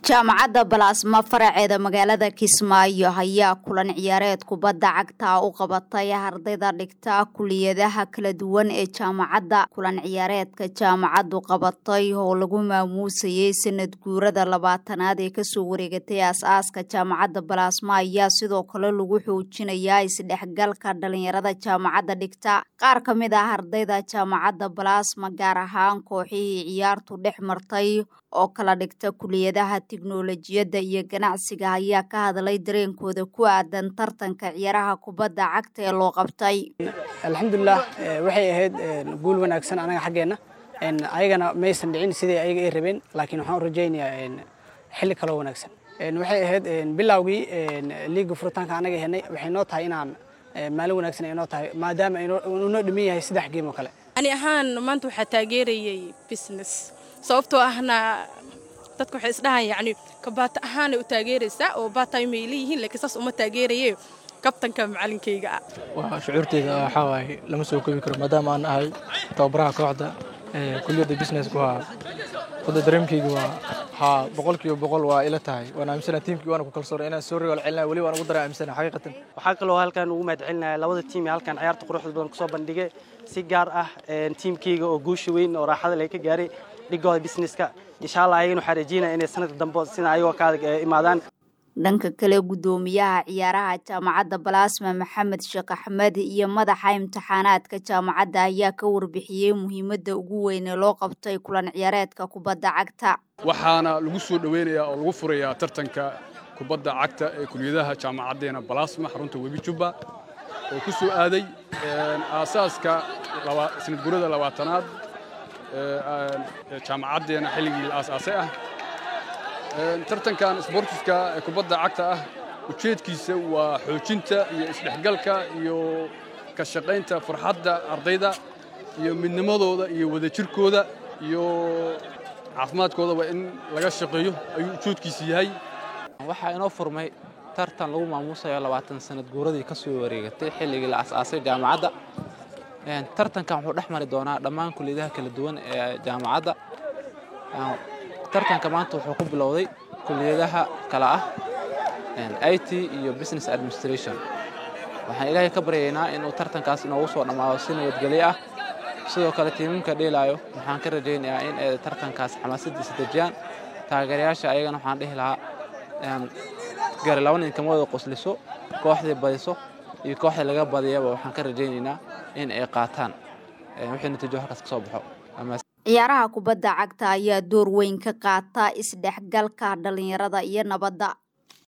jaamacadda balaasma faraceeda magaalada kismaayo ayaa kulan ciyaareed kubadda cagta u qabatay ardayda dhigta kuliyadaha kala duwan ee jaamacadda kulan ciyaareedka jaamacaddu qabatay oo lagu maamuusayay sanad guurada labaatanaad ee kasoo wareegatay aas-aaska jaamacadda balaasma ayaa sidoo kale lagu xoojinayaa isdhexgalka dhalinyarada jaamacadda dhigta qaar ka mid ah ardayda jaamacadda balaasma gaar ahaan kooxihii ciyaartu dhex martay oo kala dhigta kuliyadaha tiknolojiyadda iyo ganacsiga ayaa ka hadlay dareenkooda ku aadan tartanka ciyaaraha kubadda cagta ee loo qabtay alxamdulilah waxay ahayd guul wanaagsan anaga xaggeenna ayagana maysan dhicin sidai ayaga ay rabeen laakiin waxaan u rajaynayaa xilli kaloo wanaagsan waxay ahayd bilowgii liiga furitaanka anaga henay waxay noo tahay inaan maalin wanaagsan ay noo tahay maadaama inoo dhiman yahay saddex geem oo kale ani ahaan maanta waxaa taageerayay business sababtoo ahna dadka waxay isdhahaan yacni kabaata ahaanay u taageeraysaa oo baatime ay leeyihiin laakiin saas uma taageeraye kabtanka macalinkayga ah waa shucuurteyda waxaa waaye lama soo koobi karo maadaama aan ahay tababaraha kooxda kuliyadda businesska waa wada dareemkayga waa haa boqolkiiba boqol waa ila tahay waan aaminsana tiimkii waana ku kalsoona inaan soo rigool celinaya weli waan ugu dara aaminsana xaqiiqatan waxaa kaloo halkan ugu mahad celinaya labada tiim ee halkan ciyaarta quruxda badan kusoo bandhigay si gaar ah tiimkayga oo guusha weyn oo raaxada leh ka gaaray dhigooda businesska insha allah ayagana waxaa rajeynaya inay sanadka dambe sida ayagoo ka imaadaan dhanka kale guddoomiyaha ciyaaraha jaamacadda balaasma maxamed sheekh axmed iyo madaxa imtixaanaadka jaamacadda ayaa ka warbixiyey muhiimadda ugu weyn ee loo qabtay kulan ciyaareedka kubadda cagta waxaana lagu soo dhoweynayaa oo lagu furayaa tartanka kubadda cagta ee kuliyadaha jaamacaddeena balaasma xarunta webi jubba oo ku soo aaday aasaaska sanad gurada labaatanaad jaamacaddeena xilligii la aasaasay ah tartankan sbortiska ee kubadda cagta ah ujeedkiisa waa xoojinta iyo isdhexgalka iyo ka shaqaynta farxadda ardayda iyo midnimadooda iyo wadajirkooda iyo caafimaadkoodaba in laga shaqeeyo ayuu ujeedkiisa yahay waxaa inoo furmay tartan lagu maamuusayo labaatan sanad guuradii ka soo wareegatay xilligii la asaasay jaamacadda tartankan wuxuu dhex mari doonaa dhammaan kuliyadaha kala duwan ee jaamacadda tartanka maanta wuxuu ku bilowday kuliyadaha kale ah i t iyo business administration waxaan ilaahay ka baryaynaa inuu tartankaas inoogu soo dhammaado si nabadgelyo ah sidoo kale tiimamka dheelaayo waxaan ka rajaynayaa in ay tartankaas xamaasadiisa dejiyaan taageerayaasha ayagana waxaan dhihi lahaa gari laba nin kama wada qosliso kooxdii badiso iyo kooxdii laga badiyaba waxaan ka rajaynaynaa in ay qaataan wixii natiijo halkaas ka soo baxo ciyaaraha kubadda cagta ayaa door weyn ka qaata isdhexgalka dhalinyarada iyo nabadda